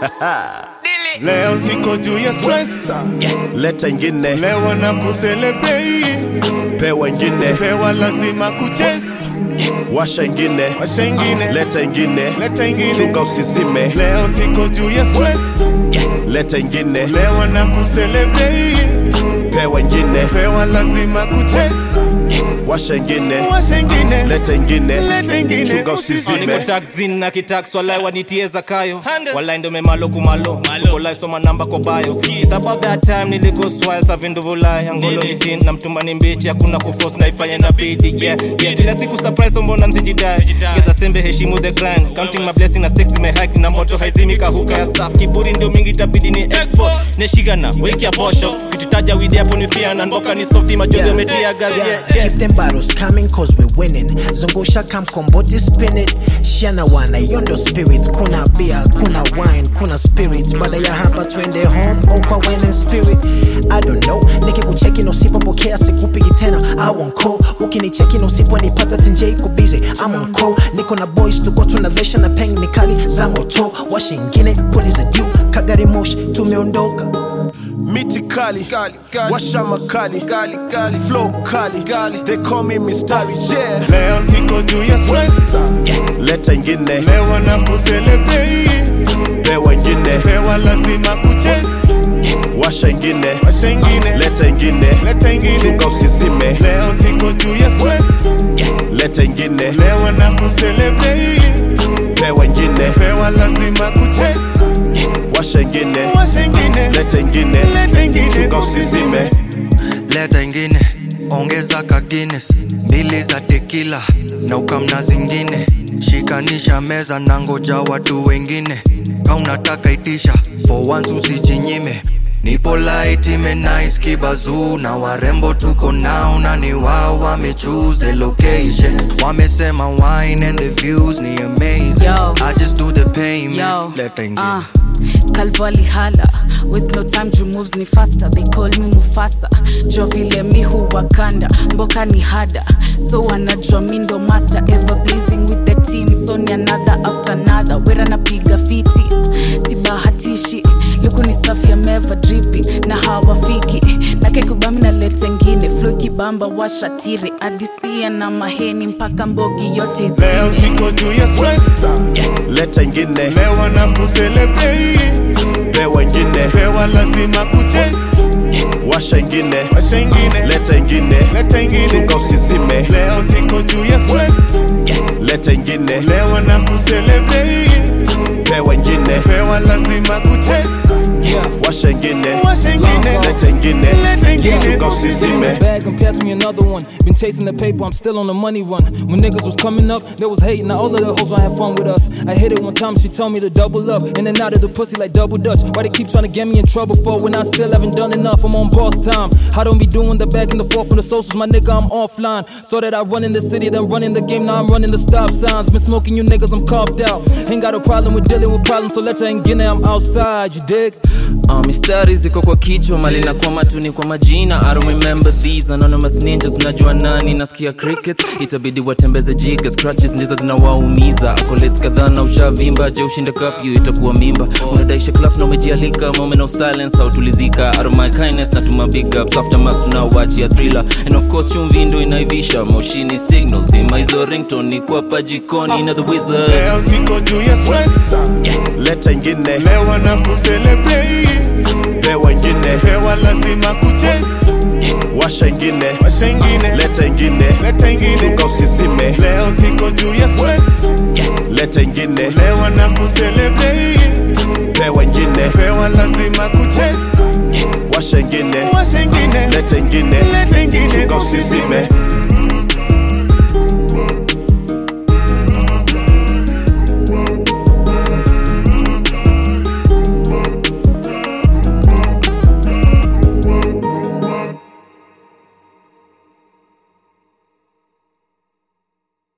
leo siko juu ya stress leta ingine leo na kucelebrate pewa ingine pewa lazima kucheza washa ingine washa ingine leta ingine leta ingine chunga usizime leo siko juu ya stress leta ingine leo na kucelebrate pewa ingine pewa lazima kucheza washa ingine washa ingine leta ingine leta ingine chunga niko usizime taxin na kitax walai wanitie zakayo walai ndo memalo kumalo tuko live soma namba kwa bio It's about that time niliko swile sa vindu vulai angolo ni tin na mtumba ni mbichi hakuna kuforce naifanya na bidi yeah yeah kila siku surprise mbona msijidai geza sembe heshimu the grind counting my blessing na stakes zimehike na moto haizimi kahuka ya staff kiburi ndio mingi tabidi ni export neshigana weki ya posho kititaja widi hapo ni fia na mboka ni softi majozi yametia gazi yeah yeah Keep them bottles coming cause we're winning zungusha kamkomboti spin it shana wana yondo spirit kuna beer kuna wine kuna spirit baada ya hapa twende home au kwa winning spirit i don't know nikikucheki na usipopokea sikupigi tena i won't call ukinicheki na usiponipata tenje iko busy i'm on call niko na boys tuko tunavesha na peng ni kali za moto washa ingine puliza juu kagari moshi tumeondoka miti kali Kali, kali. washa makali Kali, kali. flow kali Kali. they call me mistari yeah leo siko juu ya stress leta ingine leo na kucelebrate pewa ingine pewa lazima kucheza washa ingine washa ingine leta ingine leta ingine chunga usizime leo siko juu ya stress leta ingine leo na kucelebrate pewa ingine pewa lazima kucheza washa ingine washa ingine leta ingine leta ingine chunga usizime leta ingine ongeza ka Guinness mbili za tekila na ukamna zingine shikanisha meza na ngoja watu wengine ka unataka itisha for once usijinyime nipo light ime nice kibazuu na warembo tuko nao na ni wao wame choose the location wamesema wine and the views ni amazing Yo. I just do the payments Yo, leta ingine uh, Calvali hala Waste no time to moves ni faster They call me Mufasa Jo vile mi huwakanda Mboka ni hada So wanajua mi ndo master Ever blazing with the team So ni another after another Wera napiga fiti Sibahatishi Luku ni safi ameva dripping Na hawafiki Na kekubami na lete ngine Flow kibamba washatire Adisia na maheni Mpaka mbogi yote leo izime siko juu ya stress leta ingine leo na kucelebrate pewa ingine pewa lazima kucheza washa ingine washa ingine leta ingine leta ingine chunga usizime leo siko juu ya stress leta ingine leo na kucelebrate pewa ingine pewa lazima kucheza washa ingine washa ingine leta ingine leta ingine chunga usizime bag and pass me another one. Been chasing the paper, I'm still on the money run. When niggas was coming up, they was hating. Now all of the hoes wanna have fun with us. I hit it one time, she told me to double up. In and out of the pussy like double dutch. Why they keep trying to get me in trouble for when I still haven't done enough? I'm on boss time. I don't be doing the back and the forth from the socials, my nigga, I'm offline. So that I run in the city, then run in the game, now I'm running the stop signs. Been smoking you niggas, I'm coughed out. Ain't got a problem with dealing with problems, so let her ain't get I'm outside, you dig? Uh, mistari ziko kwa kichwa mali na kwa matuni kwa majina I don't remember these anonymous ninjas mnajua nani nasikia cricket itabidi watembeze jiga scratches ndizo zinawaumiza akolets kadhaa na ushavimba je ushinde kafyu itakuwa mimba unadaisha clap na umejialika moment of silence hautulizika out of my kindness natuma big ups aftermath tunaowachia thriller and of course chumvi ndo inaivisha moshini signals ima hizo ringtone ni kwa pajikoni na the wizard leo siko juu ya stress leta ingine leo na kucelebrate pewa ingine pewa lazima kucheza washa ingine washa ingine leta ingine leta ingine chunga usizime leo siko juu ya stress leta ingine leo na kucelebrate pewa ingine pewa lazima kucheza washa ingine washa ingine leta ingine leta ingine chunga usizime